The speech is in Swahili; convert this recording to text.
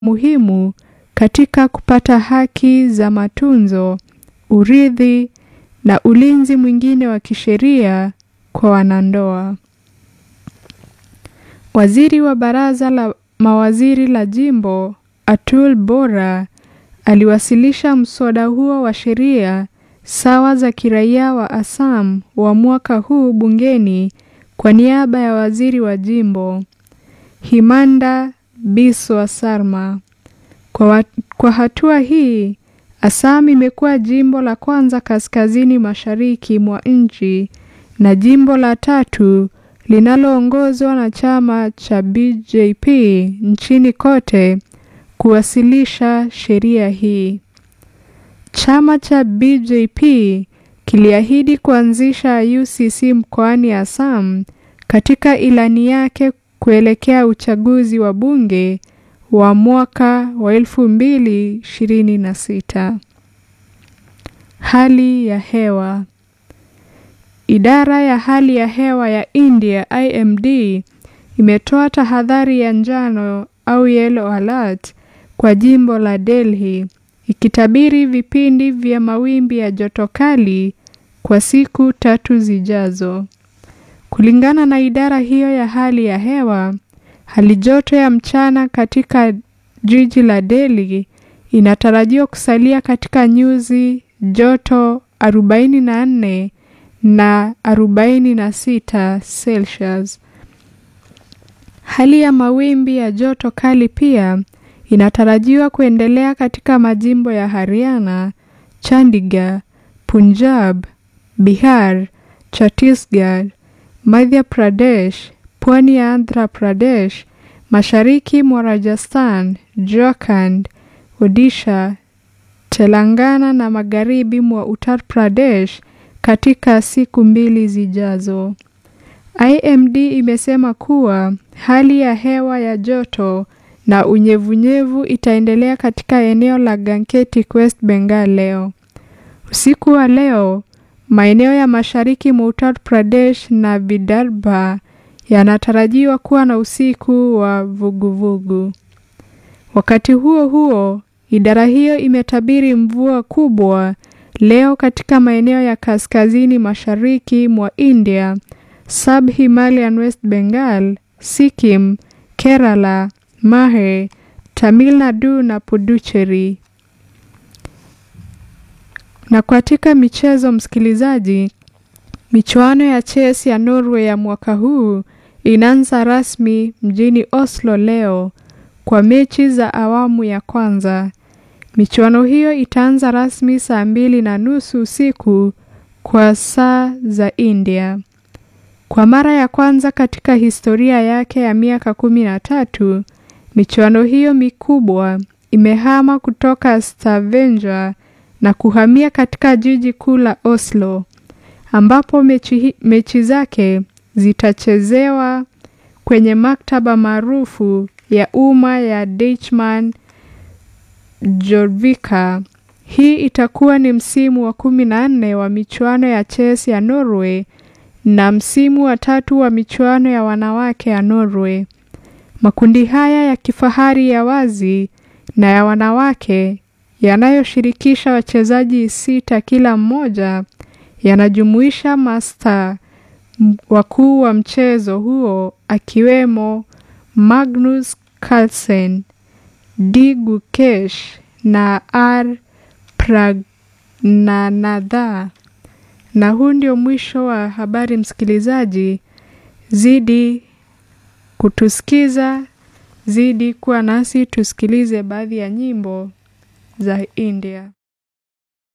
muhimu katika kupata haki za matunzo, urithi na ulinzi mwingine wa kisheria kwa wanandoa. Waziri wa baraza la mawaziri la jimbo Atul Bora aliwasilisha mswada huo wa sheria sawa za kiraia wa Assam wa mwaka huu bungeni kwa niaba ya waziri wa jimbo Himanda Biswa Sarma. Kwa, wa, kwa hatua hii Assam imekuwa jimbo la kwanza kaskazini mashariki mwa nchi na jimbo la tatu linaloongozwa na chama cha BJP nchini kote kuwasilisha sheria hii. Chama cha BJP kiliahidi kuanzisha UCC mkoani Assam katika ilani yake kuelekea uchaguzi wa bunge wa mwaka wa 2026. Hali ya hewa. Idara ya hali ya hewa ya India IMD imetoa tahadhari ya njano au yellow alert kwa jimbo la Delhi ikitabiri vipindi vya mawimbi ya joto kali kwa siku tatu zijazo. Kulingana na idara hiyo ya hali ya hewa, hali joto ya mchana katika jiji la Delhi inatarajiwa kusalia katika nyuzi joto 44 na 46 Celsius. Hali ya mawimbi ya joto kali pia inatarajiwa kuendelea katika majimbo ya Haryana, Chandigarh, Punjab, Bihar, Chhattisgarh, Madhya Pradesh, pwani ya Andhra Pradesh, mashariki mwa Rajasthan, Jharkhand, Odisha, Telangana na magharibi mwa Uttar Pradesh katika siku mbili zijazo. IMD imesema kuwa hali ya hewa ya joto na unyevunyevu itaendelea katika eneo la Gangetic West Bengal leo. Usiku wa leo, maeneo ya mashariki mwa Uttar Pradesh na Vidarbha yanatarajiwa kuwa na usiku wa vuguvugu. Wakati huo huo, idara hiyo imetabiri mvua kubwa leo katika maeneo ya kaskazini mashariki mwa India, Sub-Himalayan West Bengal, Sikkim, Kerala, Mahe, Tamil Nadu na Puducherry. Na katika michezo, msikilizaji, michuano ya chess ya Norway ya mwaka huu inaanza rasmi mjini Oslo leo kwa mechi za awamu ya kwanza. Michuano hiyo itaanza rasmi saa mbili na nusu usiku kwa saa za India. Kwa mara ya kwanza katika historia yake ya miaka kumi na tatu, michuano hiyo mikubwa imehama kutoka Stavanger na kuhamia katika jiji kuu la Oslo ambapo mechi, mechi zake zitachezewa kwenye maktaba maarufu ya umma ya Deichman Jorvika. Hii itakuwa ni msimu wa kumi na nne wa michuano ya chess ya Norway na msimu wa tatu wa michuano ya wanawake ya Norway. Makundi haya ya kifahari ya wazi na ya wanawake yanayoshirikisha wachezaji sita kila mmoja yanajumuisha masta wakuu wa mchezo huo akiwemo Magnus Carlsen, D Gukesh na R Pragnanatha. Na huu ndio mwisho wa habari, msikilizaji. Zidi kutusikiza, zidi kuwa nasi, tusikilize baadhi ya nyimbo za India.